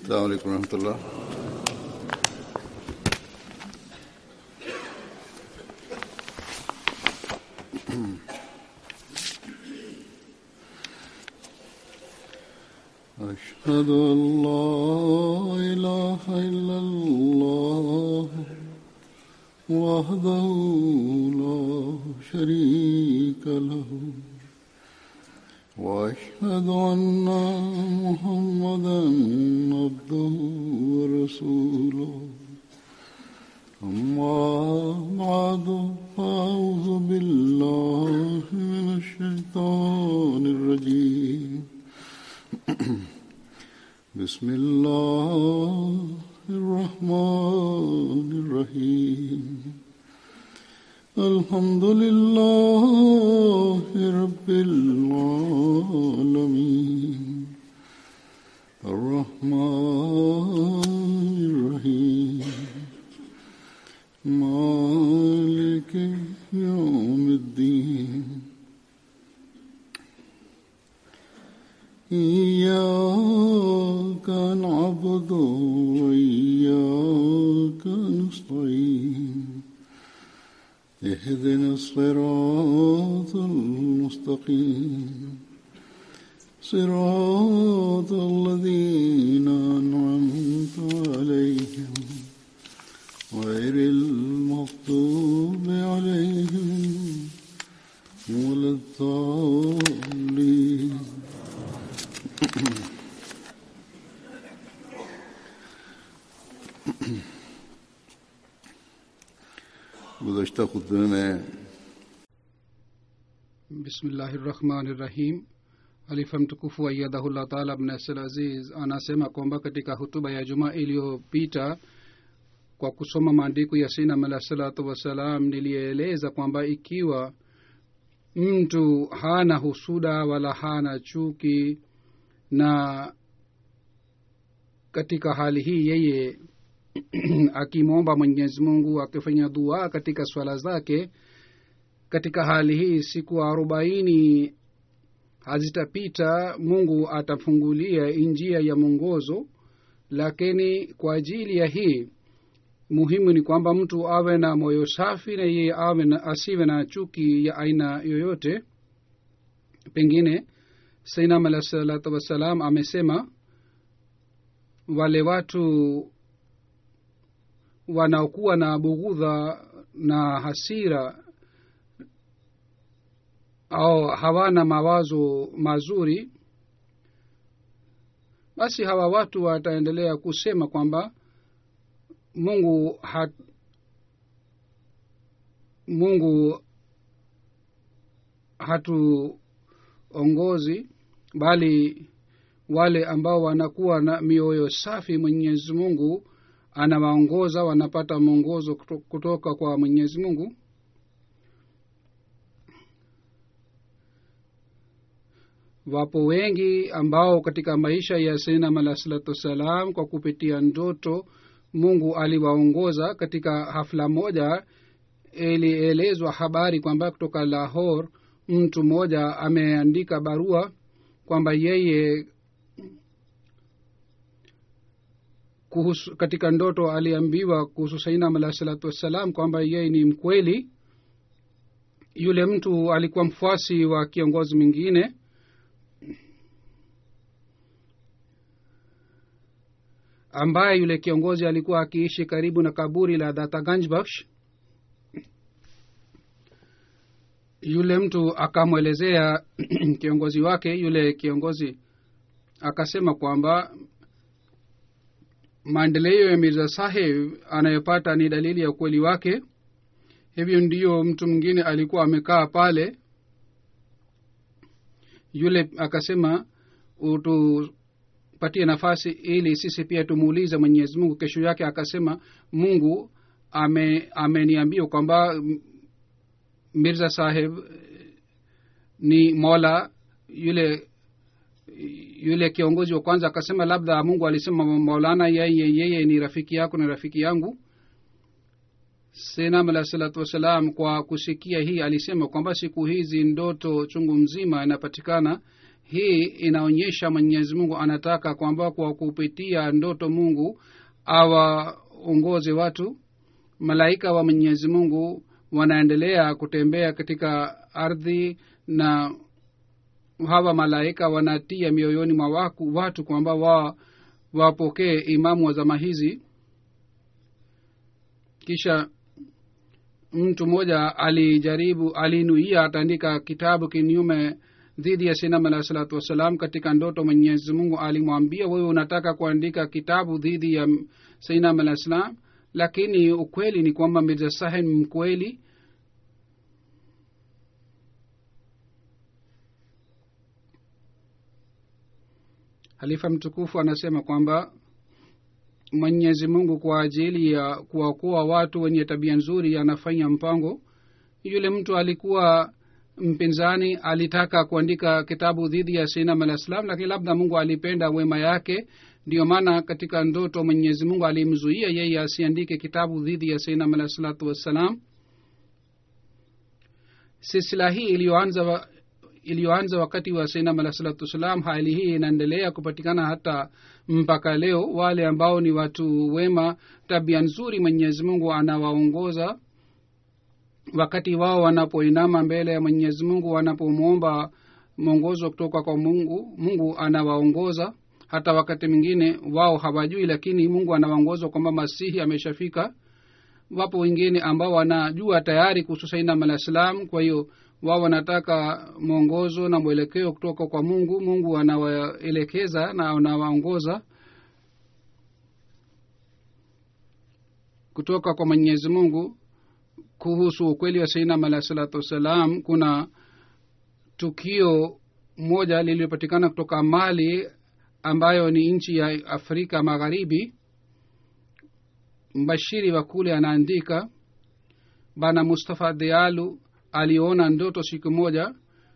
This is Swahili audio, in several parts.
السلام عليكم ورحمة الله أشهد أن لا إله إلا الله وحده لا شريك له وأشهد أن محمدا عبده ورسوله أما بعد فأعوذ بالله من الشيطان الرجيم بسم الله الرحمن الرحيم الحمد لله رب العالمين الرحمن الرحيم مالك يوم الدين إياك نعبد وإياك نستعين اهدنا الصراط المستقيم صراط الذين أنعمت عليهم غير المغضوب عليهم ولا الضالين गुजशत खुतबे में bismillahirrahmanirrahim alifa mtukufu aiyadhahullah taala abnasir aziz anasema kwamba katika hutuba ya jumaa iliyopita kwa kusoma maandiko ya sinam alah salatu wassalam nilieleza kwamba ikiwa mtu hana husuda wala hana chuki na katika hali hii yeye akimwomba mwenyezi mungu akifanya dua katika swala zake katika hali hii siku arobaini hazitapita mungu atafungulia njia ya mwongozo lakini kwa ajili ya hii muhimu ni kwamba mtu awe na moyo safi na yeye awe na asiwe na chuki ya aina yoyote pengine sainam alah salatu wassalam amesema wale watu wanaokuwa na bughudha na hasira au hawana mawazo mazuri basi hawa watu wataendelea kusema kwamba mungu hat, mungu hatuongozi bali wale ambao wanakuwa na mioyo safi mwenyezi mungu anawaongoza wanapata mwongozo kutoka kwa mwenyezi mungu wapo wengi ambao katika maisha ya sainam alah salatu wassalam kwa kupitia ndoto mungu aliwaongoza katika hafla moja ilielezwa habari kwamba kutoka lahor mtu mmoja ameandika barua kwamba yeye kuhusu katika ndoto aliambiwa kuhusu sainam alah salatu wassalam kwamba yeye ni mkweli yule mtu alikuwa mfuasi wa kiongozi mwingine ambaye yule kiongozi alikuwa akiishi karibu na kaburi la dataganjbaksh yule mtu akamwelezea kiongozi wake yule kiongozi akasema kwamba maendeleo ya mirza saheb anayopata ni dalili ya ukweli wake hivyo ndiyo mtu mwingine alikuwa amekaa pale yule akasema utupatie nafasi ili sisi pia tumuulize mwenyezi mungu kesho yake akasema mungu ame ameniambia kwamba mirza saheb ni mola yule yule kiongozi wa kwanza akasema labda mungu alisema maulana yeye yeye ni rafiki yako na rafiki yangu senam alah salatu wassalam kwa kusikia hii alisema kwamba siku hizi ndoto chungu mzima inapatikana hii inaonyesha mwenyezi mungu anataka kwamba kwa kupitia ndoto mungu awaongoze watu malaika wa mwenyezi mungu wanaendelea kutembea katika ardhi na hawa malaika wanatia mioyoni mwa waku, watu kwamba wa wapokee imamu wa zama hizi kisha mtu mmoja alijaribu alinuia ataandika kitabu kinyume dhidi ya sinam alahi salatu wassalam katika ndoto mwenyezi mungu alimwambia wewe unataka kuandika kitabu dhidi ya sainam alah salam lakini ukweli ni kwamba mirza sahin mkweli halifa mtukufu anasema kwamba mwenyezi mungu kwa ajili ya kuwaokoa watu wenye tabia nzuri anafanya mpango yule mtu alikuwa mpinzani alitaka kuandika kitabu dhidi ya sinam alah salam lakini labda mungu alipenda wema yake ndiyo maana katika ndoto mwenyezi mungu alimzuia yeye asiandike kitabu dhidi ya sinam alah salatu wassalam silsila hii iliyoanza wa, iliyoanza wakati wa sainam alah salatu wassalam hali hii inaendelea kupatikana hata mpaka leo wale ambao ni watu wema tabia nzuri mwenyezi mungu anawaongoza wakati wao wanapoinama mbele ya mwenyezi mungu wanapomwomba mwongozo kutoka kwa mungu mungu anawaongoza hata wakati mwingine wao hawajui lakini mungu anawaongoza kwamba masihi ameshafika wapo wengine ambao wanajua tayari kuhusu sainam alah salam kwa hiyo wao wanataka mwongozo na mwelekeo kutoka kwa mungu mungu anawaelekeza na anawaongoza kutoka kwa mwenyezi mungu kuhusu ukweli wa sainam alah salatu wassalam kuna tukio moja lililopatikana kutoka mali ambayo ni nchi ya afrika magharibi mbashiri wa kule anaandika bana mustafa dealu aliona ndoto siku moja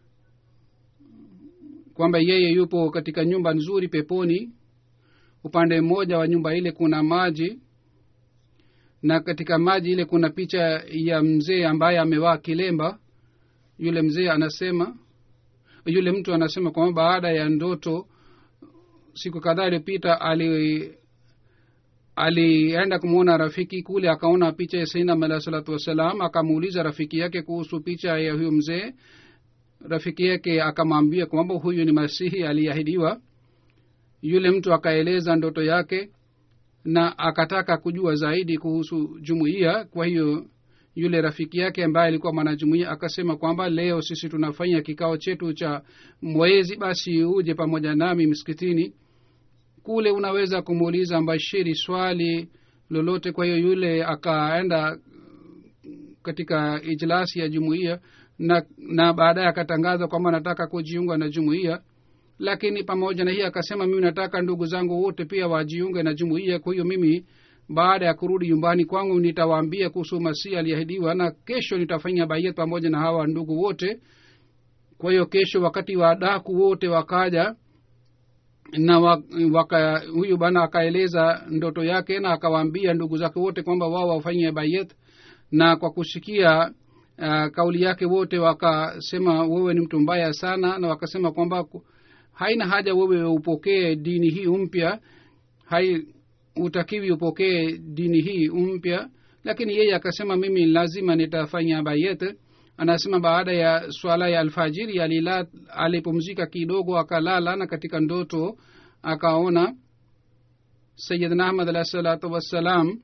kwamba yeye yupo katika nyumba nzuri peponi upande mmoja wa nyumba ile kuna maji na katika maji ile kuna picha ya mzee ambaye amevaa kilemba yule mzee anasema yule mtu anasema kwamba baada ya ndoto siku kadhaa iliyopita ali alienda kumwona rafiki kule akaona picha ya sainam alah salatu wassalam akamuuliza rafiki yake kuhusu picha ya huyo mzee rafiki yake akamwambia kwamba huyu ni masihi aliyeahidiwa yule mtu akaeleza ndoto yake na akataka kujua zaidi kuhusu jumuiya kwa hiyo yule rafiki yake ambaye alikuwa mwanajumuia akasema kwamba leo sisi tunafanya kikao chetu cha mwezi basi uje pamoja nami msikitini kule unaweza kumuuliza mbashiri swali lolote kwa hiyo yule akaenda katika ijlasi ya jumuiya na na baadaye akatangaza kwamba nataka kujiunga na jumuiya lakini pamoja na hii akasema mimi nataka ndugu zangu wote pia wajiunge na jumuiya kwa hiyo mimi baada ya kurudi nyumbani kwangu nitawaambia kuhusu masihi aliahidiwa na kesho nitafanya baia pamoja na hawa ndugu wote kwa hiyo kesho wakati wa daku wote wakaja na waka, huyu bana akaeleza ndoto yake na akawaambia ndugu zake wote kwamba wao wafanye bayet na kwa kusikia uh, kauli yake wote wakasema wewe ni mtu mbaya sana na wakasema kwamba haina haja wewe upokee dini hii mpya hai utakiwi upokee dini hii mpya lakini yeye akasema mimi lazima nitafanya bayet anasema baada ya swala ya alfajiri alila alipumzika kidogo akalala na katika ndoto akaona sayidna ahmad alahi salatu wassalam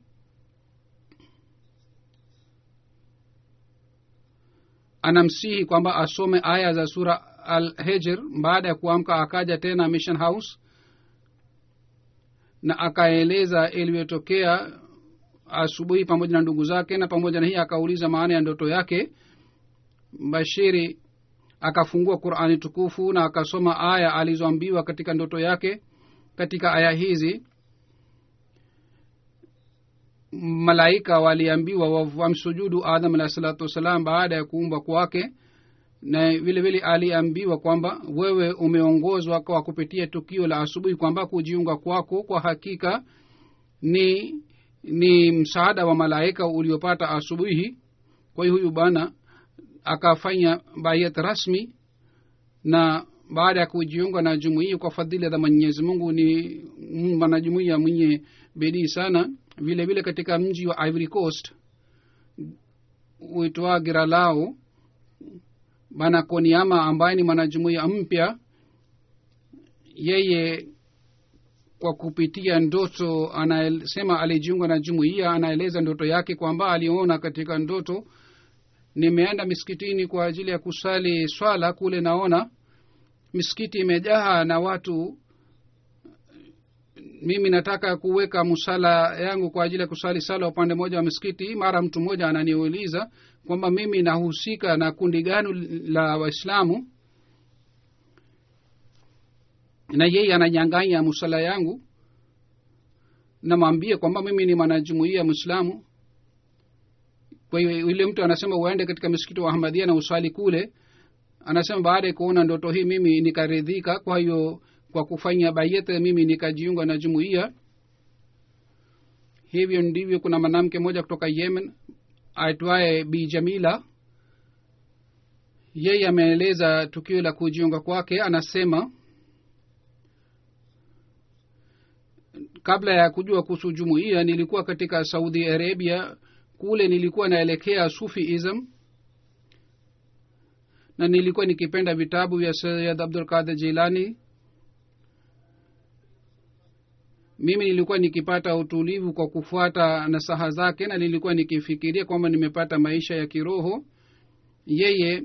anamsihi kwamba asome aya za sura al hijr baada ya kuamka akaja tena mission house na akaeleza iliyotokea asubuhi pamoja na ndugu zake na pamoja na hii akauliza maana ya ndoto yake bashiri akafungua qurani tukufu na akasoma aya alizoambiwa katika ndoto yake katika aya hizi malaika waliambiwa wamsujudu adam alahi salatu wassalam baada ya kuumbwa kwake na vile vile aliambiwa kwamba wewe umeongozwa kwa kupitia tukio la asubuhi kwamba kujiunga kwako kwa hakika ni ni msaada wa malaika uliopata asubuhi kwa hiyo huyu bwana akafanya bayat rasmi na baada ya kujiunga na jumuia kwa fadhili za mwenyezi mungu ni mwanajumuia mwenye bidii sana vile vile katika mji wa ivory coast uitwa giralao bana koniama ambaye ni mwanajumuia mpya yeye kwa kupitia ndoto anasema alijiunga na jumuiya anaeleza ndoto yake kwamba aliona katika ndoto nimeenda misikitini kwa ajili ya kusali swala kule naona misikiti imejaa na watu mimi nataka kuweka musala yangu kwa ajili ya kusali sala upande mmoja wa misikiti mara mtu mmoja ananiuliza kwamba mimi nahusika na kundi gani la waislamu na yeye ananyanganya musala yangu namwambia kwamba mimi ni mwanajumuia mwislamu kwa hiyo yule mtu anasema uende katika msikiti wa ahmadia na uswali kule anasema baada ya kuona ndoto hii mimi nikaridhika kwa hiyo kwa kufanya bayete mimi nikajiunga na jumuiya hivyo ndivyo kuna mwanamke mmoja kutoka yemen aitwaye bi jamila yeye ameeleza tukio la kujiunga kwake anasema kabla ya kujua kuhusu jumuiya nilikuwa katika saudi arabia kule nilikuwa naelekea sufiism na nilikuwa nikipenda vitabu vya sayid abdul qadir jilani mimi nilikuwa nikipata utulivu kwa kufuata nasaha zake na nilikuwa nikifikiria kwamba nimepata maisha ya kiroho yeye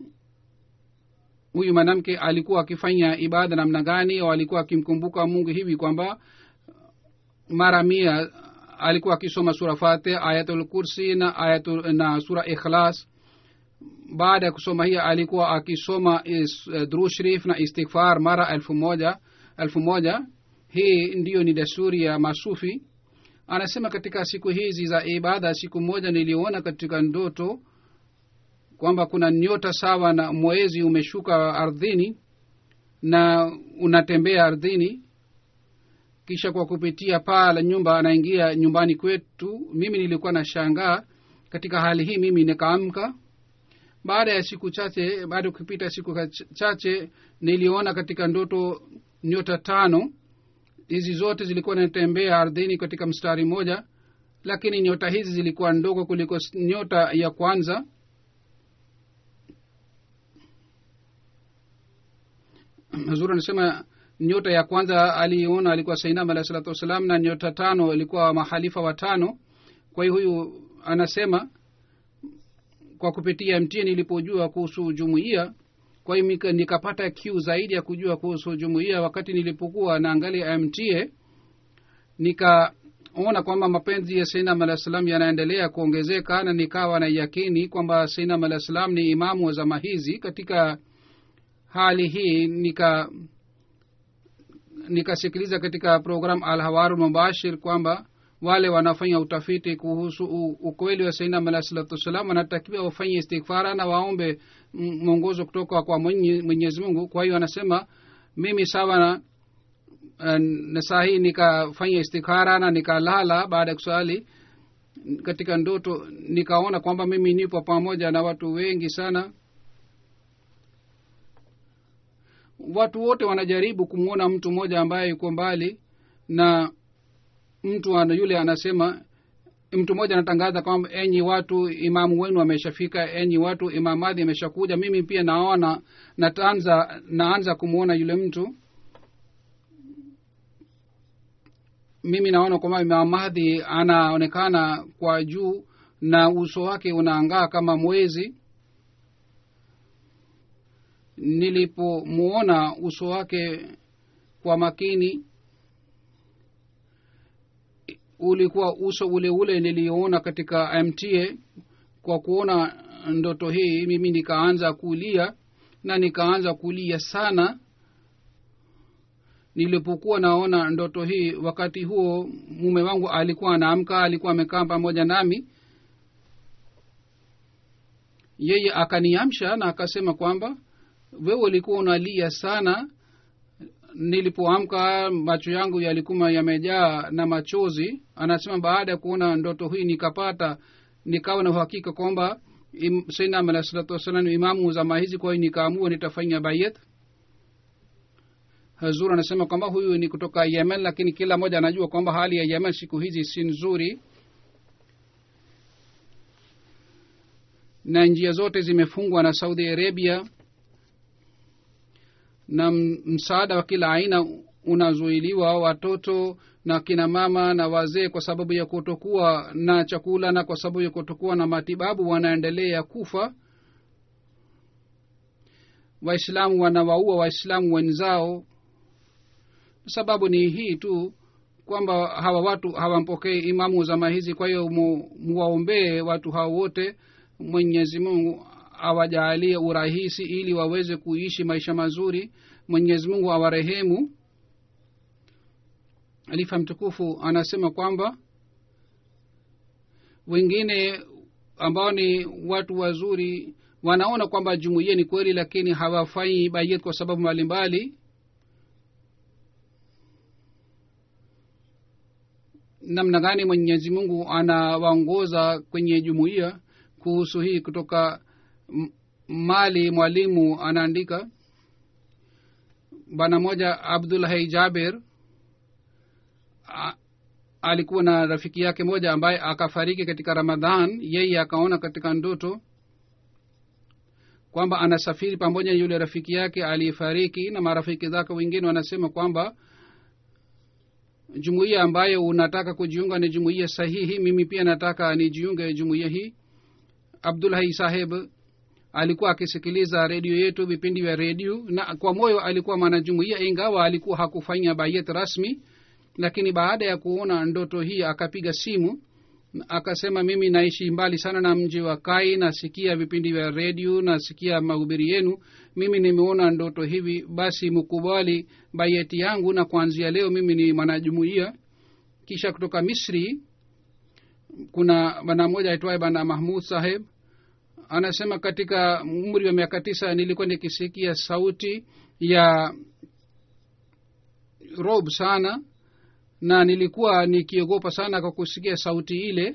huyu mwanamke alikuwa akifanya ibada namna gani au alikuwa akimkumbuka mungu hivi kwamba mara mia alikuwa akisoma sura fatih ayatul kursi na, ayatul, na sura ikhlas baada ya kusoma hiyo alikuwa akisoma is, uh, dru sharif na istighfar mara elfu moja elfu moja hii ndiyo ni desturi ya masufi anasema katika siku hizi za ibada siku moja niliona katika ndoto kwamba kuna nyota sawa na mwezi umeshuka ardhini na unatembea ardhini kisha kwa kupitia paa la nyumba anaingia nyumbani kwetu mimi nilikuwa na shangaa katika hali hii mimi nikaamka baada ya siku chache baada ya kupita siku chache niliona katika ndoto nyota tano hizi zote zilikuwa natembea ardhini katika mstari mmoja lakini nyota hizi zilikuwa ndogo kuliko nyota ya kwanza hazuri anasema nyota ya kwanza aliona alikuwa sainam alahi salatu wassalam na nyota tano ilikuwa mahalifa watano kwa hiyo huyu anasema kwa kupitia mtie nilipojua kuhusu jumuiya kwa hiyo nikapata kiu zaidi ya kujua kuhusu jumuiya wakati nilipokuwa naangalia mta nikaona kwamba mapenzi ya sainam alah salam yanaendelea kuongezeka na nikawa na yakini kwamba sainam alah salam ni imamu wa zama hizi katika hali hii nika nikasikiliza katika program alhawaru mubashir kwamba wale wanafanya utafiti kuhusu ukweli wa sainam alah salatu wassalam wanatakiwa wafanye istighfara na waombe mwongozo kutoka kwa mwenyezi mungu kwa hiyo anasema mimi sawa na na saa hii nikafanya istikhara na nikalala baada ya kusali katika ndoto nikaona kwamba mimi nipo pamoja na watu wengi sana watu wote wanajaribu kumwona mtu mmoja ambaye yuko mbali na mtu ana yule anasema mtu mmoja anatangaza kwamba enyi watu imamu wenu ameshafika enyi watu imamadhi ameshakuja mimi pia naona nataanza naanza kumwona yule mtu mimi naona kwamba imamadhi anaonekana kwa juu na uso wake unaangaa kama mwezi nilipomuona uso wake kwa makini ulikuwa uso ule ule niliyoona katika mta kwa kuona ndoto hii mimi nikaanza kulia na nikaanza kulia sana nilipokuwa naona ndoto hii wakati huo mume wangu alikuwa anaamka alikuwa amekaa pamoja nami yeye akaniamsha na akasema kwamba wewe ulikuwa unalia sana nilipoamka macho yangu yalikuwa yamejaa na machozi anasema baada ya kuona ndoto hii nikapata nikawa na uhakika kwamba sainam alah salatu wassalam imamu zama hizi kwa hiyo nikaamua nitafanya bayet hazur anasema kwamba huyu ni kutoka yemen lakini kila mmoja anajua kwamba hali ya yemen siku hizi si nzuri na njia zote zimefungwa na saudi arabia na msaada wa kila aina unazuiliwa watoto na kina mama na wazee kwa sababu ya kutokuwa na chakula na kwa sababu ya kutokuwa na matibabu wanaendelea kufa waislamu wanawaua waislamu wenzao sababu ni hii tu kwamba hawa watu hawampokei imamu zama hizi kwa hiyo muwaombee watu hao wote mwenyezi mungu awajaalie urahisi ili waweze kuishi maisha mazuri mwenyezi mungu awarehemu alifa mtukufu anasema kwamba wengine ambao ni watu wazuri wanaona kwamba jumuiya ni kweli lakini hawafanyi bayet kwa sababu mbalimbali namna gani mwenyezi mungu anawaongoza kwenye jumuiya kuhusu hii kutoka mali mwalimu anaandika bwana moja abdulhai jaber a, alikuwa na rafiki yake moja ambaye akafariki katika ramadhan yeye akaona katika ndoto kwamba anasafiri pamoja na yule rafiki yake aliyefariki na marafiki zake wengine wanasema kwamba jumuiya ambayo unataka kujiunga ni jumuiya sahihi mimi pia nataka nijiunge jumuiya hii abdulhai saheb alikuwa akisikiliza redio yetu vipindi vya redio na kwa moyo alikuwa mwanajumuiya ingawa alikuwa hakufanya bayet rasmi lakini baada ya kuona ndoto hii akapiga simu akasema mimi naishi mbali sana na mji wa kai nasikia vipindi vya redio nasikia mahubiri yenu mimi nimeona ndoto hivi basi mkubali bayeti yangu na kuanzia leo mimi ni mwanajumuiya kisha kutoka misri kuna bana moja aitwaye bana mahmud saheb anasema katika umri wa miaka tisa nilikuwa nikisikia sauti ya rob sana na nilikuwa nikiogopa sana kwa kusikia sauti ile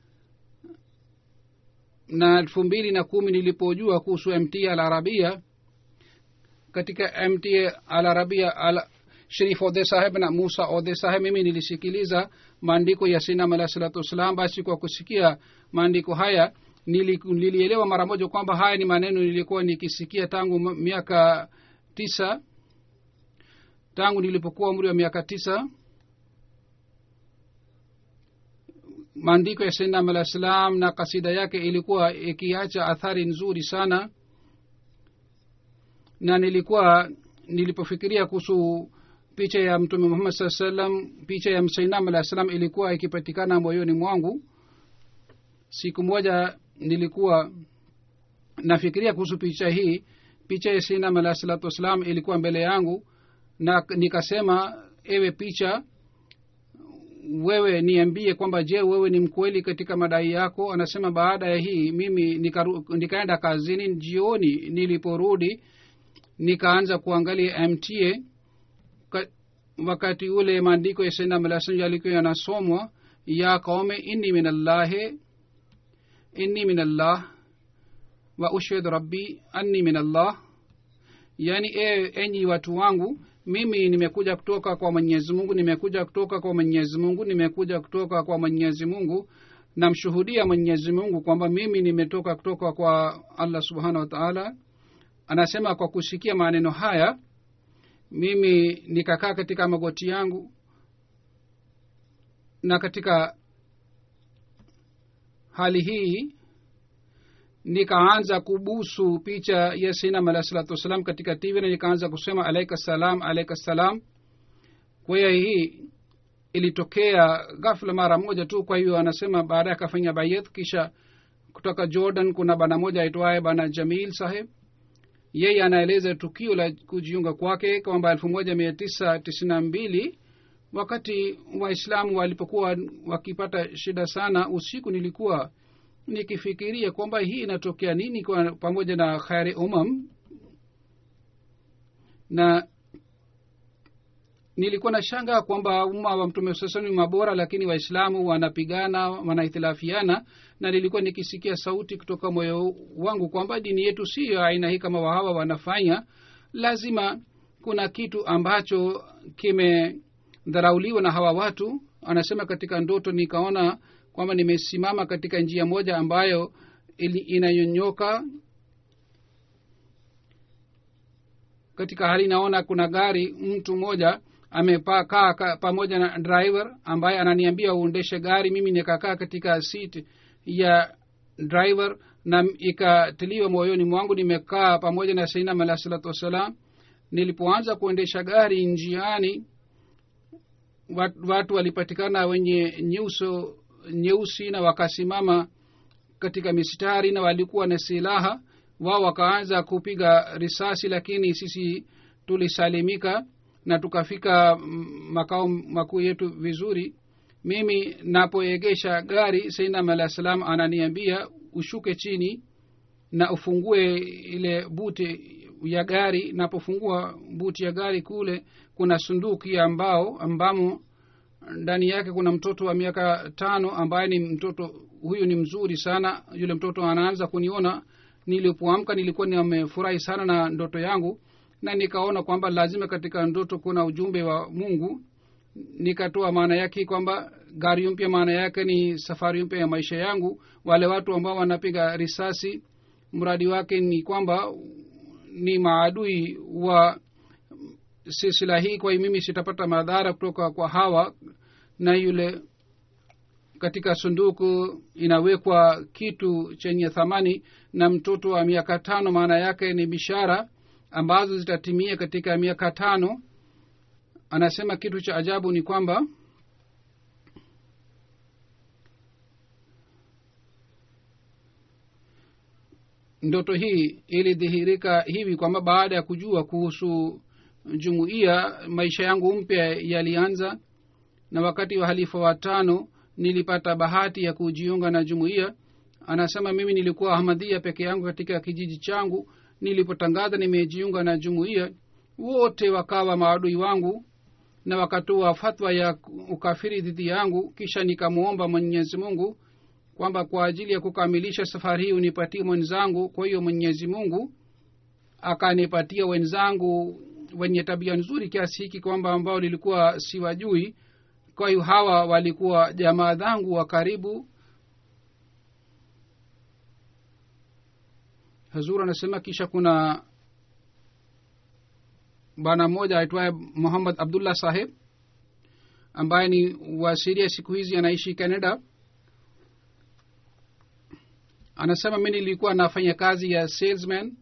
na elfu mbili na kumi nilipojua kuhusu mt al arabia katika mt al arabia al sharif ode saheb na musa ode saheb mimi nilisikiliza maandiko ya sinam alah salatu wassalam basi kwa kusikia maandiko haya nili, nilielewa mara moja kwamba haya ni maneno nilikuwa nikisikia tangu miaka tisa tangu nilipokuwa umri wa miaka tisa maandiko ya sainam alah salam na kasida yake ilikuwa ikiacha athari nzuri sana na nilikuwa nilipofikiria kuhusu picha ya mtume muhammad saa salam picha ya sainam alah salam ilikuwa ikipatikana moyoni mwangu siku moja nilikuwa nafikiria kuhusu picha hii picha ya sainam alah salatu wassalam ilikuwa mbele yangu na nikasema ewe picha wewe niambie kwamba je wewe ni mkweli katika madai yako anasema baada ya hii mimi nikaru, nikaenda kazini jioni niliporudi nikaanza kuangalia mta ka, wakati ule maandiko ya sainamalasan yalikuwa yanasomwa ya kaume inni min allahi inni min allah wa ushhadu rabbi anni min allah yaani e, enyi watu wangu mimi nimekuja kutoka kwa mwenyezi mungu nimekuja kutoka kwa mwenyezi mungu nimekuja kutoka kwa mwenyezi mungu namshuhudia mwenyezi mungu kwamba mimi nimetoka kutoka kwa allah subhanahu wa taala anasema kwa kusikia maneno haya mimi nikakaa katika magoti yangu na katika hali hii nikaanza kubusu picha ya sinam alah salatu wassalam katika tv na nikaanza kusema alaika salam alaika salam kwa hiyo hii ilitokea ghafla mara moja tu kwa hiyo anasema baadaye akafanya bayet kisha kutoka jordan kuna bana moja aitwaye bana jamil saheb yeye anaeleza tukio la kujiunga kwake kwamba elfu moja mia tisa tisini na mbili wakati waislamu walipokuwa wakipata shida sana usiku nilikuwa nikifikiria kwamba hii inatokea nini kwa pamoja na khari umam na nilikuwa na shanga kwamba umma wa mtume sasa ni mabora lakini waislamu wanapigana wanahitilafiana na nilikuwa nikisikia sauti kutoka moyo wangu kwamba dini yetu siyo aina hii kama wahawa wanafanya lazima kuna kitu ambacho kimedharauliwa na hawa watu anasema katika ndoto nikaona kwamba nimesimama katika njia moja ambayo ili- inayonyoka katika hali naona kuna gari mtu mmoja amepaa kaa ka- pamoja na driver ambaye ananiambia uendeshe gari mimi nikakaa katika seat ya driver na ikatiliwa moyoni mwangu nimekaa pamoja na sainam alah salatu wassalam nilipoanza kuendesha gari njiani wat- watu walipatikana wenye nyuso nyeusi na wakasimama katika mistari na walikuwa na silaha wao wakaanza kupiga risasi lakini sisi tulisalimika na tukafika mm, makao makuu yetu vizuri mimi napoegesha gari sainam alah salam ananiambia ushuke chini na ufungue ile buti ya gari napofungua buti ya gari kule kuna sunduki ya mbao ambamo ndani yake kuna mtoto wa miaka tano ambaye ni mtoto huyu ni mzuri sana yule mtoto anaanza kuniona nilipoamka nilikuwa nimefurahi sana na ndoto yangu na nikaona kwamba lazima katika ndoto kuna ujumbe wa mungu nikatoa maana yake kwamba gari mpya maana yake ni safari mpya ya maisha yangu wale watu ambao wanapiga risasi mradi wake ni kwamba ni maadui wa silsila hii kwa hiyo mimi sitapata madhara kutoka kwa hawa na yule katika sunduku inawekwa kitu chenye thamani na mtoto wa miaka tano maana yake ni bishara ambazo zitatimia katika miaka tano anasema kitu cha ajabu ni kwamba ndoto hii ilidhihirika hivi kwamba baada ya kujua kuhusu jumuiya maisha yangu mpya yalianza na wakati wa halifa watano nilipata bahati ya kujiunga na jumuiya anasema mimi nilikuwa ahmadhia peke yangu katika kijiji changu nilipotangaza nimejiunga na jumuiya wote wakawa maadui wangu na wakatoa fatwa ya ukafiri dhidi yangu kisha nikamwomba mwenyezi mungu kwamba kwa ajili ya kukamilisha safari hii unipatie mwenzangu kwa hiyo mwenyezi mungu akanipatia wenzangu wenye tabia nzuri kiasi hiki kwamba ambao nilikuwa siwajui kwa hiyo hawa walikuwa jamaa zangu wa karibu hazur anasema kisha kuna bwana mmoja aitwaye muhammad abdullah saheb ambaye ni wasiria siku hizi anaishi canada anasema mi nilikuwa nafanya kazi ya salesman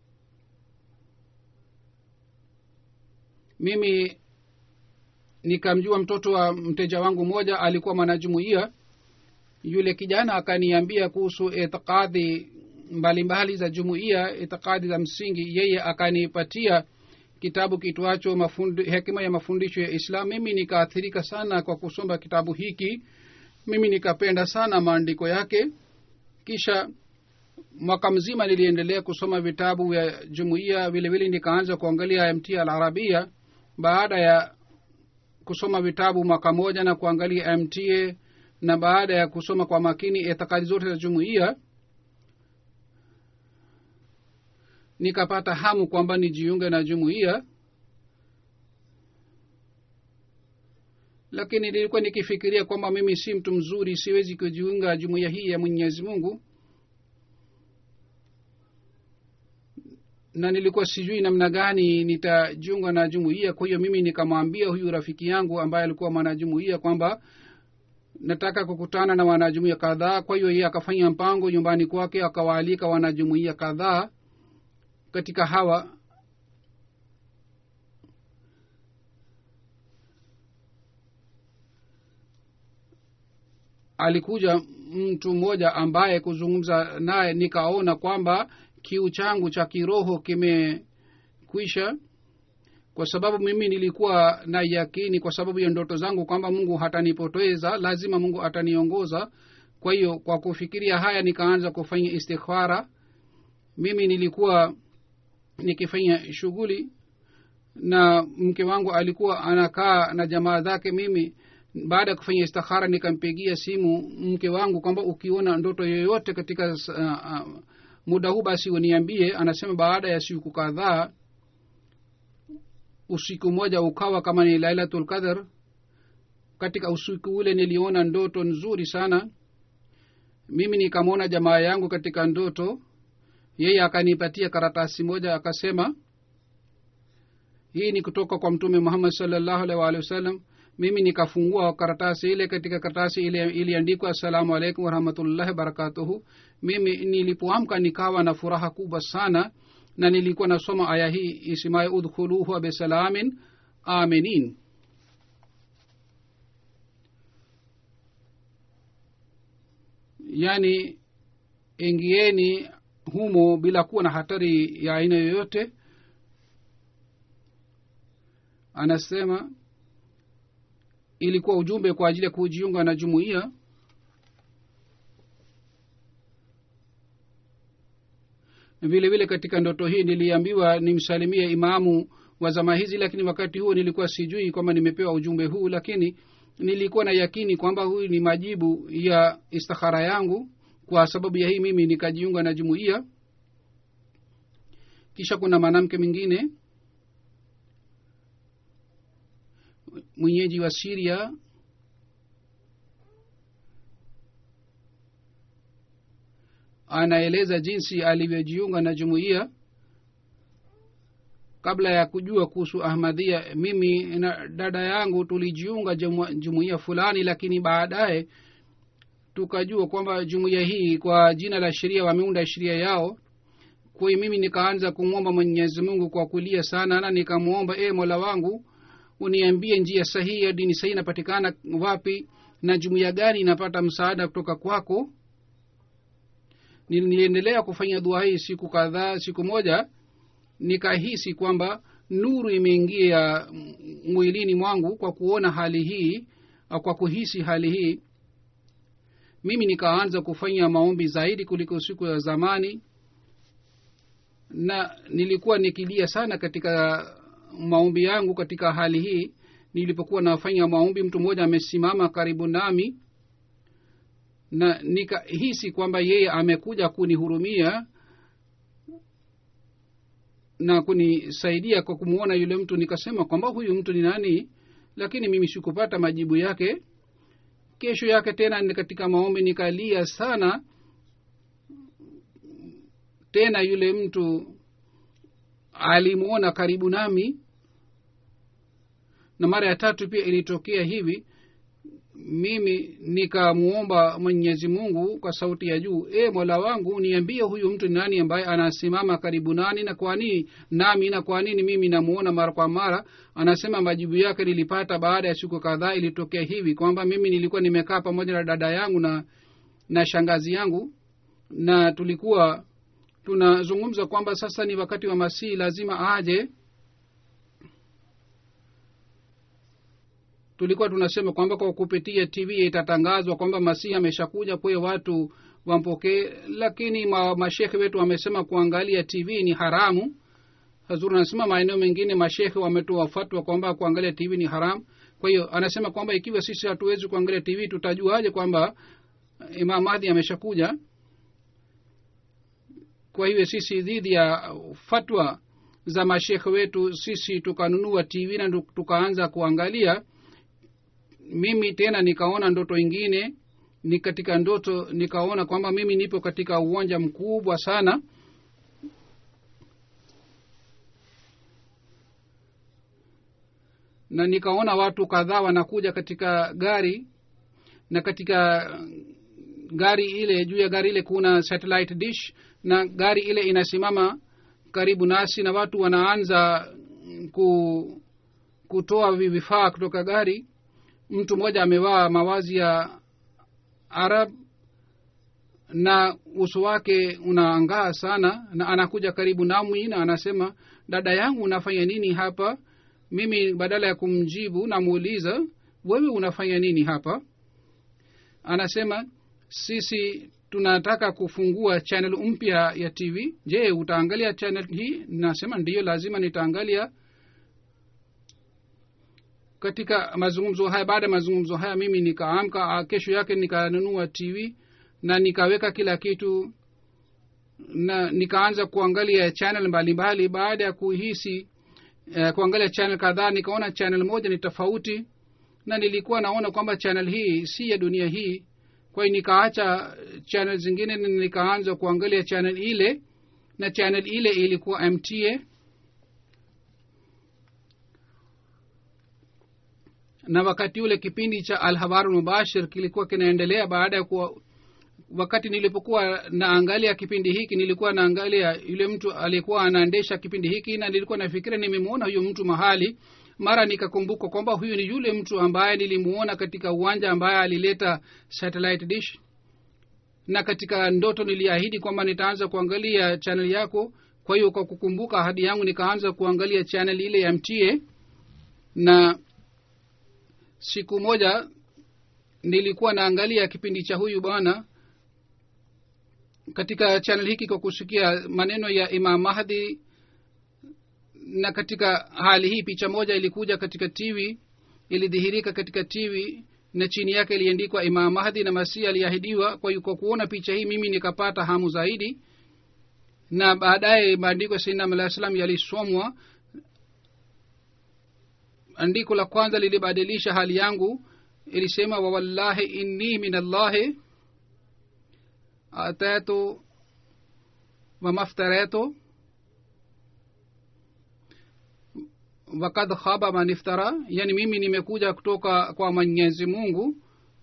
mimi nikamjua mtoto wa mteja wangu mmoja alikuwa mwanajumuia yule kijana akaniambia kuhusu itikadhi mbalimbali za jumuiya itikadi za msingi yeye akanipatia kitabu kitwacho mafundi, hekima ya mafundisho ya islam mimi nikaathirika sana kwa kusoma kitabu hiki mimi nikapenda sana maandiko yake kisha mwaka mzima niliendelea kusoma vitabu vya jumuiya vile vile nikaanza kuangalia mt al arabia baada ya kusoma vitabu mwaka moja na kuangalia mta na baada ya kusoma kwa makini itikadi zote za jumuiya nikapata hamu kwamba nijiunge na jumuiya lakini nilikuwa nikifikiria kwamba mimi si mtu mzuri siwezi kujiunga jumuiya hii ya mwenyezi mungu na nilikuwa sijui namna gani nitajiunga na jumuiya kwa hiyo mimi nikamwambia huyu rafiki yangu ambaye alikuwa mwanajumuiya kwamba nataka kukutana na wanajumuiya kadhaa kwa hiyo yeye akafanya mpango nyumbani kwake akawaalika wanajumuiya kadhaa katika hawa alikuja mtu mmoja ambaye kuzungumza naye nikaona kwamba kiu changu cha kiroho kimekwisha kwa sababu mimi nilikuwa na yakini kwa sababu ya ndoto zangu kwamba mungu hatanipoteza lazima mungu ataniongoza kwa hiyo kwa kufikiria haya nikaanza kufanya istikhara mimi nilikuwa nikifanya shughuli na mke wangu alikuwa anakaa na jamaa zake mimi baada ya kufanya istikhara nikampigia simu mke wangu kwamba ukiona ndoto yoyote katika uh, uh, muda huu basi uniambie anasema baada ya siku kadhaa usiku mmoja ukawa kama ni lailatul qadr katika usiku ule niliona ndoto nzuri sana mimi nikamwona jamaa yangu katika ndoto yeye akanipatia karatasi moja akasema hii ni kutoka kwa mtume muhammad salllahu alaihi waalihi wasallam mimi nikafungua karatasi ile katika karatasi ile iliandikwa assalamu alaikum warahmatullahi wabarakatuhu mimi nilipoamka nikawa na furaha kubwa sana na nilikuwa nasoma aya hii isimayo udkhuluhu bisalamin aminin yaani ingieni humo bila kuwa na hatari ya aina yoyote anasema ilikuwa ujumbe kwa ajili ya kujiunga na jumuiya vile vile katika ndoto hii niliambiwa nimsalimie imamu wa zama hizi lakini wakati huo nilikuwa sijui kwamba nimepewa ujumbe huu lakini nilikuwa na yakini kwamba huyu ni majibu ya istikhara yangu kwa sababu ya hii mimi nikajiunga na jumuiya kisha kuna mwanamke mwingine mwenyeji wa siria anaeleza jinsi alivyojiunga na jumuiya kabla ya kujua kuhusu ahmadhia mimi na dada yangu tulijiunga jumuiya fulani lakini baadaye tukajua kwamba jumuiya hii kwa jina la sheria wameunda sheria yao kwa hiyo mimi nikaanza kumwomba mwenyezi mungu kwa kulia sana na nikamwomba e mola wangu uniambie njia sahihi ya dini sahihi inapatikana wapi na jumuiya gani inapata msaada kutoka kwako niliendelea kufanya dua hii siku kadhaa siku moja nikahisi kwamba nuru imeingia mwilini mwangu kwa kuona hali hii au kwa kuhisi hali hii mimi nikaanza kufanya maombi zaidi kuliko siku ya zamani na nilikuwa nikilia sana katika maombi yangu katika hali hii nilipokuwa nafanya maombi mtu mmoja amesimama karibu nami na nikahisi kwamba yeye amekuja kunihurumia na kunisaidia kwa kumwona yule mtu nikasema kwamba huyu mtu ni nani lakini mimi sikupata majibu yake kesho yake tena katika maombi nikalia sana tena yule mtu alimwona karibu nami na mara ya tatu pia ilitokea hivi mimi nikamwomba mwenyezi mungu kwa sauti ya juu e mola wangu niambie huyu mtu ni nani ambaye anasimama karibu nani na kwa nini nami na kwa nini mimi namuona mara kwa mara anasema majibu yake nilipata baada ya siku kadhaa ilitokea hivi kwamba mimi nilikuwa nimekaa pamoja na dada yangu na na shangazi yangu na tulikuwa tunazungumza kwamba sasa ni wakati wa masihi lazima aje tulikuwa tunasema kwamba kwa kupitia tv itatangazwa kwamba masihi ameshakuja kwahiyo watu wampokee lakini ma, mashekhe wetu wamesema kuangalia tv ni haramu hazuri anasema maeneo mengine mashekhe wametoa fatwa kwamba kuangalia tv ni haramu kwa hiyo anasema kwamba ikiwa sisi hatuwezi kuangalia tv tutajuaje kwamba imam madhi ameshakuja kwa hivyo sisi dhidi ya fatwa za mashekhe wetu sisi tukanunua tv na tukaanza kuangalia mimi tena nikaona ndoto ingine ni katika ndoto nikaona kwamba mimi nipo katika uwanja mkubwa sana na nikaona watu kadhaa wanakuja katika gari na katika gari ile juu ya gari ile kuna satellite dish na gari ile inasimama karibu nasi na watu wanaanza ku, kutoa vifaa kutoka gari mtu mmoja amevaa mawazi ya arab na uso wake unaangaa sana na anakuja karibu nami na anasema dada yangu unafanya nini hapa mimi badala ya kumjibu namuuliza wewe unafanya nini hapa anasema sisi tunataka kufungua channel mpya ya tv je utaangalia channel hii nasema ndiyo lazima nitaangalia katika mazungumzo haya baada ya mazungumzo haya mimi nikaamka kesho yake nikanunua tv na nikaweka kila kitu na nikaanza kuangalia channel mbalimbali baada ya kuhisi uh, kuangalia channel kadhaa nikaona channel moja ni tofauti na nilikuwa naona kwamba channel hii si ya dunia hii kwa hiyo nikaacha channel zingine na nikaanza kuangalia channel ile na channel ile ilikuwa mta na wakati ule kipindi cha alhabaru mubashir kilikuwa kinaendelea baada ya kuwa wakati nilipokuwa naangalia kipindi hiki nilikuwa naangalia yule mtu aliyekuwa anaendesha kipindi hiki na nilikuwa nafikiria nimemwona huyo mtu mahali mara nikakumbuka kwamba huyu ni yule mtu ambaye nilimuona katika uwanja ambaye alileta satellite dish na katika ndoto niliahidi kwamba nitaanza kuangalia chanel yako kwa hiyo kwa kukumbuka ahadi yangu nikaanza kuangalia chanel ile ya mtie na siku moja nilikuwa naangalia kipindi cha huyu bwana katika chanel hiki kwa kusikia maneno ya imam mahdi na katika hali hii picha moja ilikuja katika tv ilidhihirika katika tv na chini yake iliandikwa imam mahdi na masihi aliahidiwa kwa hiyo kwa kuona picha hii mimi nikapata hamu zaidi na baadaye maandiko ya sainam alah salam yalisomwa andiko la kwanza lilibadilisha hali yangu ilisema wawallahi inni min allahi atatu wamaftaratu wakad khaba man iftara yani mimi nimekuja kutoka kwa mwenyezi mungu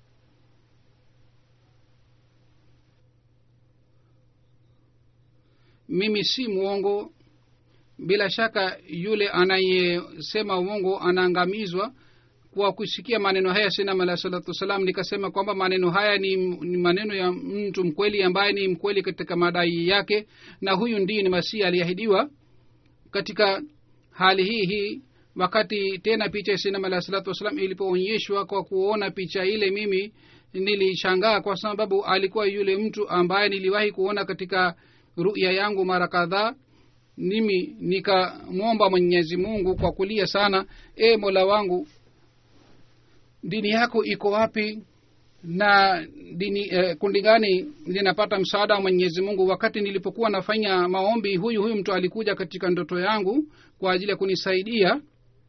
mimi si mwongo bila shaka yule anayesema uongo anaangamizwa kwa kusikia maneno haya sinam alah salatu wassalam nikasema kwamba maneno haya ni, ni maneno ya mtu mkweli ambaye ni mkweli katika madai yake na huyu ndiye ni masihi aliahidiwa katika hali hii hii wakati tena picha ya sinam alah salatu wassalam ilipoonyeshwa kwa kuona picha ile mimi nilishangaa kwa sababu alikuwa yule mtu ambaye niliwahi kuona katika ruya yangu mara kadhaa mimi nikamwomba mwenyezi mungu kwa kulia sana e mola wangu dini yako iko wapi na dini eh, kundi gani linapata msaada wa mwenyezi mungu wakati nilipokuwa nafanya maombi huyu huyu mtu alikuja katika ndoto yangu kwa ajili ya kunisaidia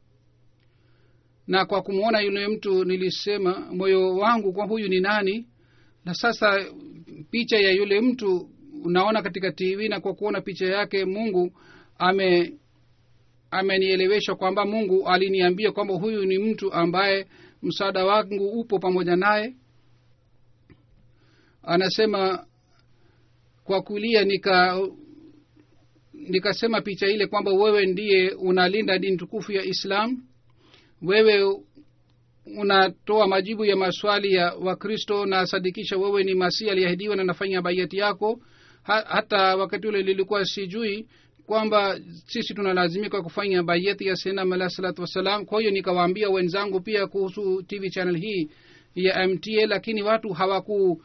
na kwa kumwona yule mtu nilisema moyo wangu kwa huyu ni nani na sasa picha ya yule mtu unaona katika tv na kwa kuona picha yake mungu ame amenielewesha kwamba mungu aliniambia kwamba huyu ni mtu ambaye msaada wangu upo pamoja naye anasema kwa kulia nika nikasema picha ile kwamba wewe ndiye unalinda dini tukufu ya islam wewe unatoa majibu ya maswali ya wakristo na sadikisha wewe ni masihi aliahidiwa na nafanya baiati yako ha, hata wakati ule lilikuwa sijui kwamba sisi tunalazimika kufanya baiati ya senam alah salatu wassalam kwa hiyo nikawaambia wenzangu pia kuhusu tv channel hii ya mta lakini watu hawaku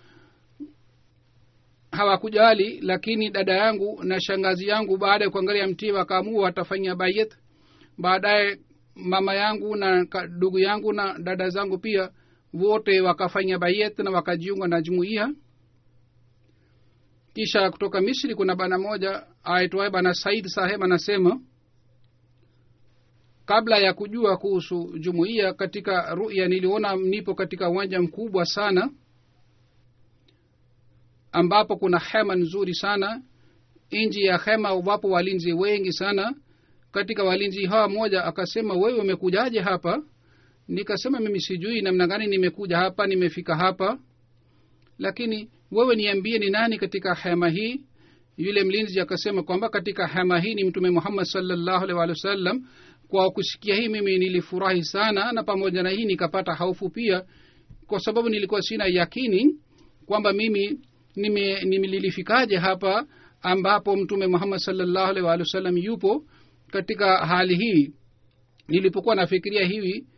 hawakujali lakini dada yangu na shangazi yangu baada ya kuangalia mtii wakaamua watafanya bayet baadaye mama yangu na ndugu yangu na dada zangu pia wote wakafanya bayet na wakajiunga na jumuiya kisha kutoka misri kuna bana moja aitwaye bana said saheb anasema kabla ya kujua kuhusu jumuiya katika ruya niliona nipo katika uwanja mkubwa sana ambapo kuna hema nzuri sana nji ya hema wapo walinzi wengi sana katika walinzi hawa mmoja akasema wewe umekujaje hapa nikasema mimi sijui namna gani nimekuja hapa nimefika hapa lakini wewe niambie ni nani katika hema hii yule mlinzi akasema kwamba katika hema hii ni mtume muhammad salllahu alih walih wasallam kwa kusikia hii mimi nilifurahi sana na pamoja na hii nikapata haufu pia kwa sababu nilikuwa sina yakini kwamba mimi nimelilifikaje nime hapa ambapo mtume muhammad salllahu alih walih wasallam yupo katika hali hii nilipokuwa nafikiria hivi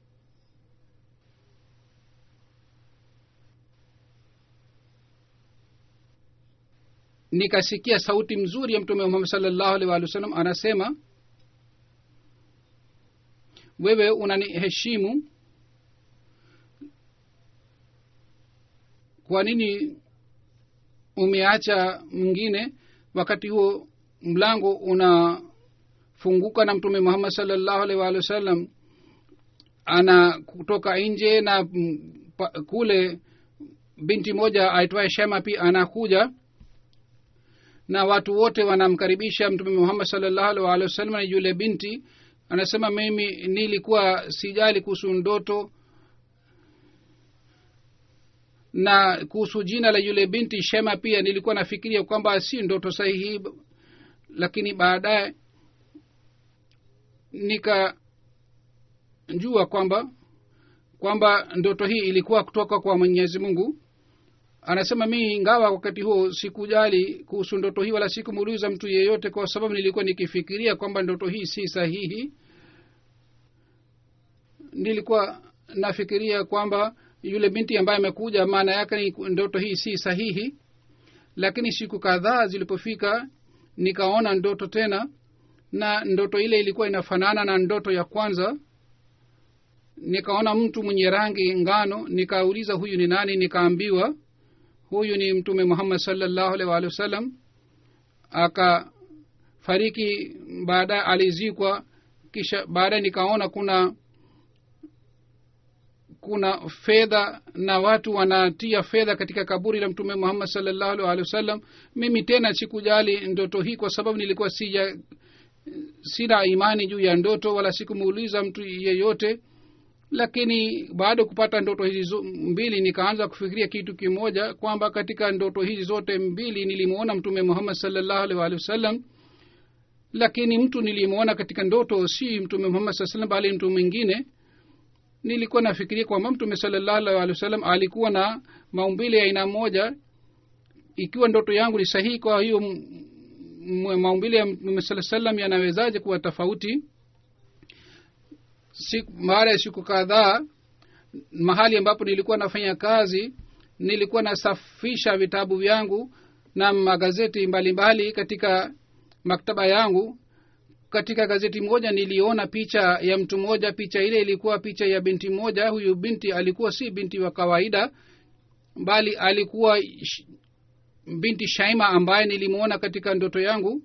nikasikia sauti mzuri ya mtume muhammad salllahu alih walih wasallam anasema wewe unaniheshimu kwa nini umeacha mwingine wakati huo mlango una anafunguka na mtume muhammad salllahu alaihi waalihi wasallam ana kutoka nje na mm, pa- kule binti moja aitwaye shema pia anakuja na watu wote wanamkaribisha mtume muhammad salllahu alaihi waalihi wasallam na yule binti anasema mimi nilikuwa sijali kuhusu ndoto na kuhusu jina la yule binti shema pia nilikuwa nafikiria kwamba si ndoto sahihi lakini baadaye nikajua kwamba kwamba ndoto hii ilikuwa kutoka kwa mwenyezi mungu anasema mii ingawa wakati huo sikujali kuhusu ndoto hii wala sikumuuliza mtu yeyote kwa sababu nilikuwa nikifikiria kwamba ndoto hii si sahihi nilikuwa nafikiria kwamba yule binti ambaye amekuja maana yake ni ndoto hii si sahihi lakini siku kadhaa zilipofika nikaona ndoto tena na ndoto ile ilikuwa inafanana na ndoto ya kwanza nikaona mtu mwenye rangi ngano nikauliza huyu ni nani nikaambiwa huyu ni mtume muhammad salllahu alaihi waalihi wasallam akafariki baadaye alizikwa kisha baadaye nikaona kuna kuna fedha na watu wanatia fedha katika kaburi la mtume muhammad salllahu alaihi waalihi wasallam mimi tena sikujali ndoto hii kwa sababu nilikuwa sija sina imani juu ya ndoto wala sikumuuliza mtu yeyote lakini baada ya kupata ndoto hizi zo- mbili nikaanza kufikiria kitu kimoja kwamba katika ndoto hizi zote mbili nilimwona mtume muhammad salllahu alaihi waalihi wasallam lakini mtu nilimwona katika ndoto si mtume muhammad saa salam bali mtu mwingine nilikuwa nafikiria kwamba mtume salllahu alaihi waalihi wasallam alikuwa na maumbile ya aina moja ikiwa ndoto yangu ni sahihi kwa hiyo m- m- maumbile ya mtume saa salam yanawezaje kuwa tofauti siku baada ya siku kadhaa mahali ambapo nilikuwa nafanya kazi nilikuwa nasafisha vitabu vyangu na magazeti mbalimbali mbali katika maktaba yangu katika gazeti moja niliona picha ya mtu mmoja picha ile ilikuwa picha ya binti moja huyu binti alikuwa si binti wa kawaida bali alikuwa sh- binti shaima ambaye nilimwona katika ndoto yangu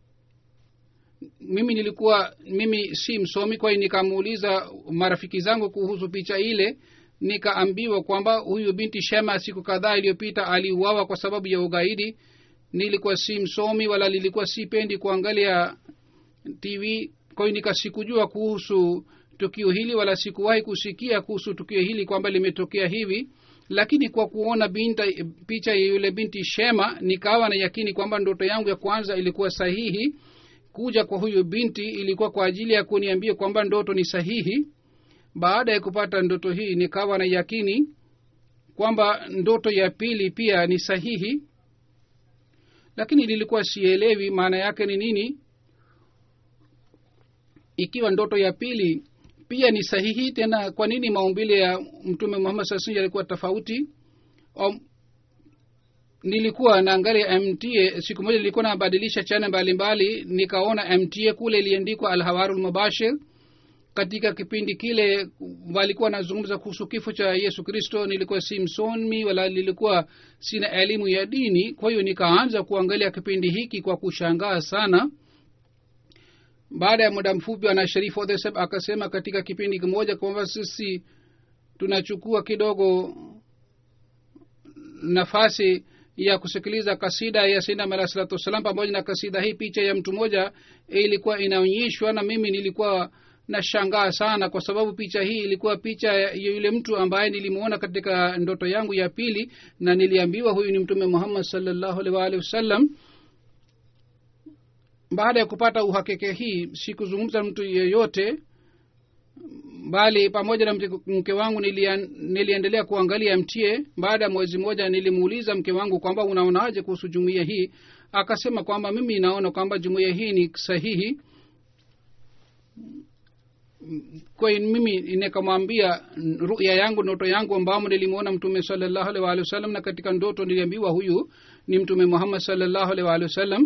mimi nilikuwa mimi si msomi kwa hiyo nikamuuliza marafiki zangu kuhusu picha ile nikaambiwa kwamba huyu binti shema siku kadhaa iliyopita aliuawa kwa sababu ya ugaidi nilikuwa si msomi wala nilikuwa sipendi kuangalia tv kwa hiyo nikasikujua kuhusu tukio hili wala sikuwahi kusikia kuhusu tukio hili kwamba limetokea hivi lakini kwa kuona binta, picha ya yule binti shema nikawa na yakini kwamba ndoto yangu ya kwanza ilikuwa sahihi kuja kwa huyu binti ilikuwa kwa ajili ya kuniambia kwamba ndoto ni sahihi baada ya kupata ndoto hii nikawa na yakini kwamba ndoto ya pili pia ni sahihi lakini nilikuwa sielewi maana yake ni nini ikiwa ndoto ya pili pia ni sahihi tena kwa nini maumbile ya mtume muhammad saa salam yalikuwa tofauti Om, nilikuwa naangalia mta siku moja nilikuwa nabadilisha chana mbalimbali nikaona mta kule iliandikwa alhawaru lmubashir katika kipindi kile walikuwa wanazungumza kuhusu kifo cha yesu kristo nilikuwa si msomi wala nilikuwa sina elimu ya dini kwa hiyo nikaanza kuangalia kipindi hiki kwa kushangaa sana baada ya muda mfupi ana sharifu odheseb akasema katika kipindi kimoja kwamba sisi tunachukua kidogo nafasi ya kusikiliza kasida ya sinam alah salatu wassalam pamoja na kasida hii picha ya mtu mmoja ilikuwa inaonyeshwa na mimi nilikuwa nashangaa sana kwa sababu picha hii ilikuwa picha ya yule mtu ambaye nilimwona katika ndoto yangu ya pili na niliambiwa huyu ni mtume muhammad salllahu alih waalihi wasallam baada ya kupata uhakika hii sikuzungumza mtu yeyote bali pamoja na mke, mke wangu nilian, niliendelea kuangalia mtie baada ya mwezi mmoja nilimuuliza mke wangu kwamba unaonaje kuhusu jumuiya hii akasema kwamba mimi naona kwamba jumuiya hii ni sahihi kwa hiyo mimi nikamwambia ruya yangu ndoto yangu ambamo nilimwona mtume salallahu alih waalihi wasallam na katika ndoto niliambiwa huyu ni mtume muhammad salallahu alih waalihi wasallam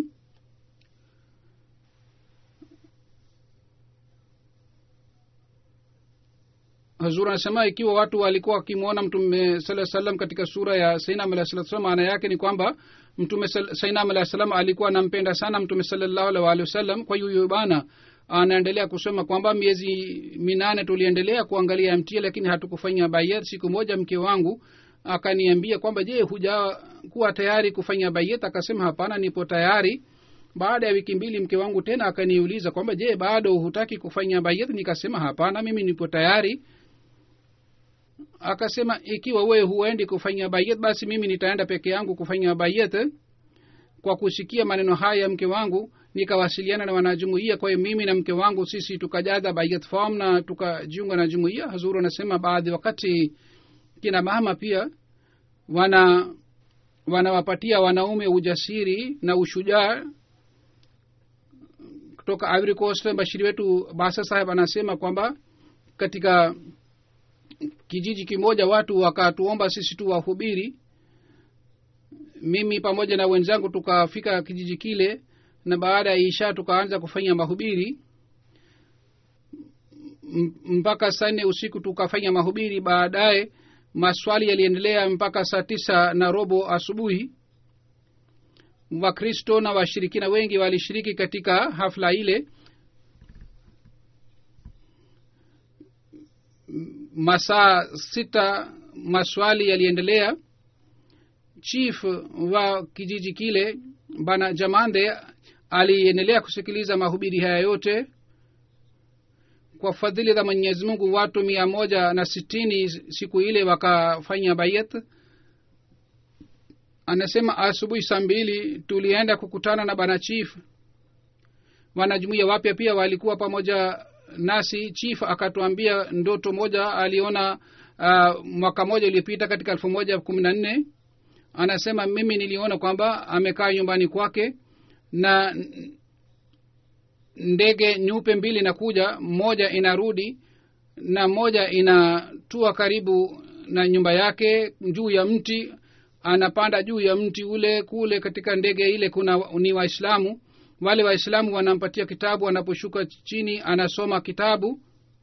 hazur anasema ikiwa watu walikuwa wakimwona mtume saa salam katika sura ya sainam alah salatu salam maana yake ni kwamba mtume sainam alah salam alikuwa anampenda sana mtume salallahu alih waalihi wasallam kwa hiyo huyo bana anaendelea kusema kwamba miezi minane tuliendelea kuangalia mtia lakini hatukufanya bayat siku moja mke wangu akaniambia kwamba je hujakuwa tayari kufanya bayat akasema hapana nipo tayari baada ya wiki mbili mke wangu tena akaniuliza kwamba je bado hutaki kufanya bayat nikasema hapana mimi nipo tayari akasema ikiwa wewe huendi kufanya bayat basi mimi nitaenda peke yangu kufanya bayat kwa kusikia maneno haya ya mke wangu nikawasiliana na wanajumuia kwa hiyo mimi na mke wangu sisi tukajaza bayat form na tukajiunga na jumuia hazuru anasema baadhi wakati kina mama pia wana wanawapatia wanaume ujasiri na ushujaa kutoka ivory coast bashiri wetu basa saheb anasema kwamba katika kijiji kimoja watu wakatuomba sisi tu wahubiri mimi pamoja na wenzangu tukafika kijiji kile na baada ya isha tukaanza kufanya mahubiri M- mpaka saa nne usiku tukafanya mahubiri baadaye maswali yaliendelea mpaka saa tisa na robo asubuhi wakristo na washirikina wengi walishiriki katika hafla ile masaa sita maswali yaliendelea chief wa kijiji kile bana jamande aliendelea kusikiliza mahubiri haya yote kwa fadhili za mwenyezi mungu watu mia moja na sitini siku ile wakafanya bayat anasema asubuhi saa mbili tulienda kukutana na bana chief wanajumuia wapya pia walikuwa pamoja nasi chief akatuambia ndoto moja aliona uh, mwaka moja uliopita katika elfu moja kumi na nne anasema mimi niliona kwamba amekaa nyumbani kwake na ndege nyeupe mbili inakuja moja inarudi na moja inatua karibu na nyumba yake juu ya mti anapanda juu ya mti ule kule katika ndege ile kuna ni waislamu wale waislamu wanampatia kitabu anaposhuka chini anasoma kitabu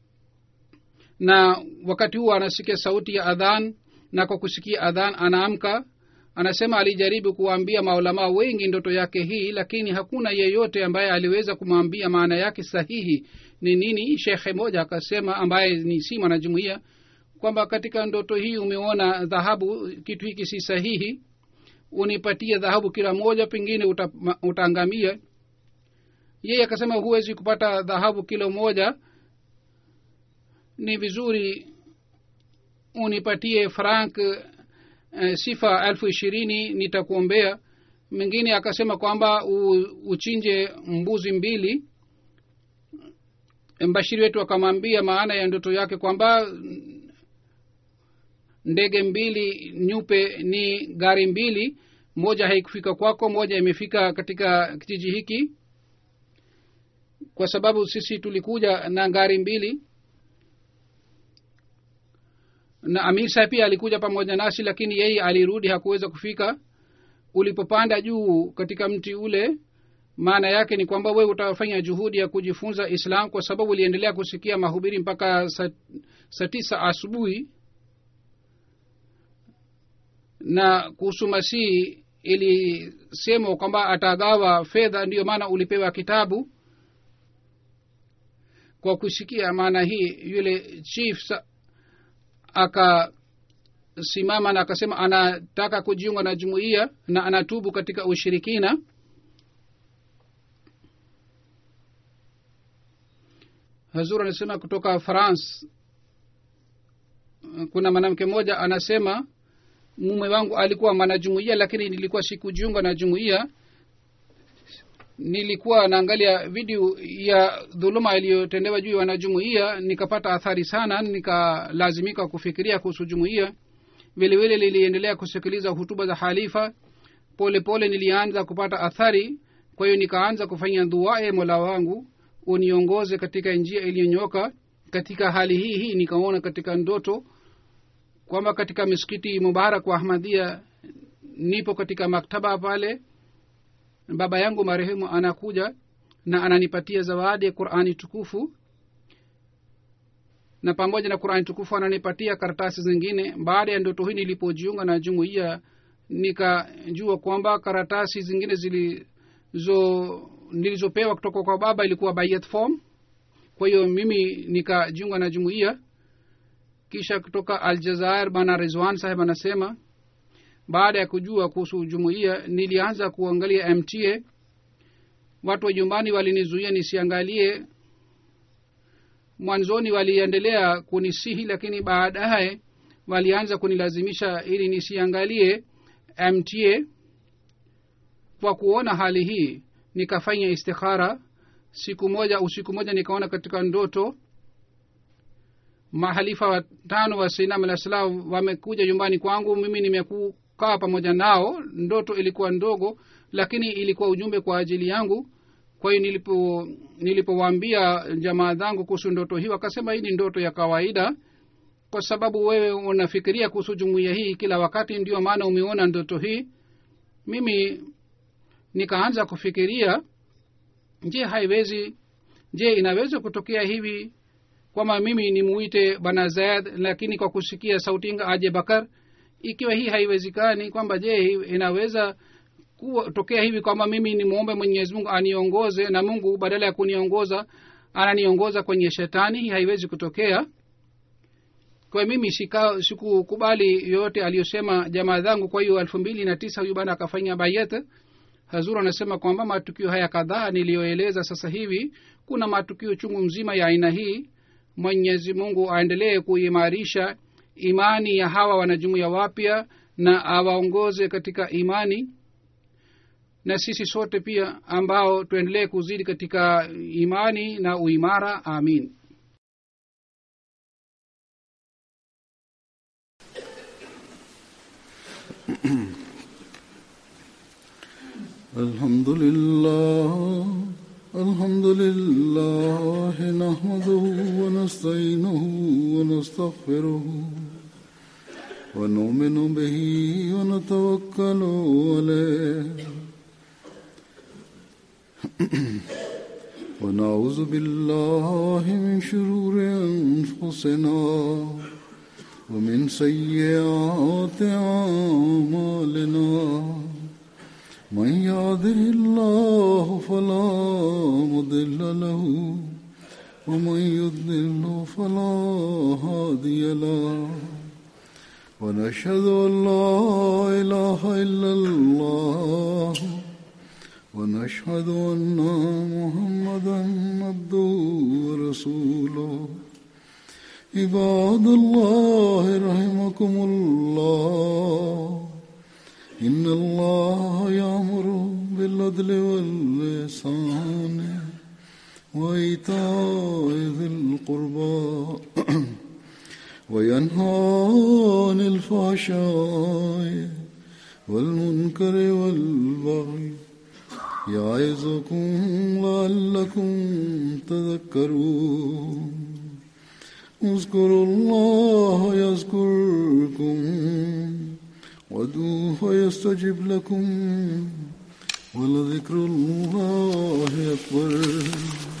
na wakati huo anasikia sauti ya adhan na kwa kusikia adhan anaamka anasema alijaribu kuwaambia maulamaa wengi ndoto yake hii lakini hakuna yeyote ambaye aliweza kumwambia maana yake sahihi ni nini shekhe moja akasema ambaye ni si mwanajumuia kwamba katika ndoto hii umeona dhahabu kitu hiki si sahihi unipatie dhahabu kila moja pengine uta, utaangamia yeye akasema huwezi kupata dhahabu kilo moja ni vizuri unipatie frank e, sifa elfu ishirini nitakuombea mwingine akasema kwamba u, uchinje mbuzi mbili mbashiri wetu akamwambia maana ya ndoto yake kwamba ndege mbili nyupe ni gari mbili moja haikufika kwako moja imefika katika kijiji hiki kwa sababu sisi tulikuja na gari mbili na amisa pia alikuja pamoja nasi lakini yeye alirudi hakuweza kufika ulipopanda juu katika mti ule maana yake ni kwamba wewe utafanya juhudi ya kujifunza islam kwa sababu uliendelea kusikia mahubiri mpaka saa sa tisa asubuhi na kuhusu masihi ilisemwa kwamba atagawa fedha ndiyo maana ulipewa kitabu kwa kusikia maana hii yule chief akasimama na akasema anataka kujiunga na jumuiya na anatubu katika ushirikina hazur anasema kutoka france kuna mwanamke mmoja anasema mume wangu alikuwa mwanajumuia lakini nilikuwa sikujiunga na jumuia nilikuwa naangalia video ya dhuluma iliyotendewa juu ya wanajumuia nikapata athari sana nikalazimika kufikiria kuhusu jumuia vilevile liliendelea kusikiliza hutuba za halifa pole pole nilianza kupata athari kwa hiyo nikaanza kufanya dua e mola wangu uniongoze katika njia iliyonyoka katika hali hii hii nikaona katika ndoto kwamba katika misikiti mubarak wa ahmadia nipo katika maktaba pale baba yangu marehemu anakuja na ananipatia zawadi ya qurani tukufu na pamoja na qurani tukufu ananipatia karatasi zingine baada ya ndoto hii nilipojiunga na jumuiya nikajua kwamba karatasi zingine zilizo nilizopewa kutoka kwa baba ilikuwa bayat form kwa hiyo mimi nikajiunga na jumuiya kisha kutoka aljazair bana rizwan saheb anasema baada ya kujua kuhusu jumuiya nilianza kuangalia mta watu wa nyumbani walinizuia nisiangalie mwanzoni waliendelea kunisihi lakini baadaye walianza kunilazimisha ili nisiangalie mta kwa kuona hali hii nikafanya istikhara siku moja usiku moja nikaona katika ndoto mahalifa watano wa sainam alah salam wamekuja nyumbani kwangu mimi nimekukaa pamoja nao ndoto ilikuwa ndogo lakini ilikuwa ujumbe kwa ajili yangu kwa hiyo nilipo nilipowaambia jamaa zangu kuhusu ndoto hii wakasema hii ni ndoto ya kawaida kwa sababu wewe unafikiria kuhusu jumuiya hii kila wakati ndio maana umeona ndoto hii mimi nikaanza kufikiria je haiwezi je inaweza kutokea hivi kwamba mimi nimuite bana zaid lakini kwa kusikia sautinga aje bakar ikiwa hii haiwezekani kwamba je inaweza kutokea hivi kwamba mimi nimwombe mwenyezi mungu aniongoze na mungu badala ya kuniongoza ananiongoza kwenye shetani hii haiwezi kutokea kwa mimi sikukubali yoyote aliyosema jamaa zangu kwa hiyo elfu mbili na tisa huyu bana akafanya bayat hazur anasema kwamba matukio haya kadhaa niliyoeleza sasa hivi kuna matukio chungu mzima ya aina hii mwenyezi mungu aendelee kuimarisha imani ya hawa wanajumuya wapya na awaongoze katika imani na sisi sote pia ambao tuendelee kuzidi katika imani na uimara amin الحمد لله الحمد لله نحمده ونستعينه ونستغفره ونؤمن به ونتوكل عليه ونعوذ بالله من شرور انفسنا ومن سيئات اعمالنا من يهده الله فلا مضل له ومن يضلل فلا هادي له ونشهد ان لا اله الا الله ونشهد ان محمدا عبده ورسوله عباد الله رحمكم الله إن الله يأمر بالعدل واللسان وإيتاء ذي القربى وينهى عن الفحشاء والمنكر والبغي يعظكم لعلكم تذكرون اذكروا الله يذكركم وادعوه يستجب لكم ولذكر الله أكبر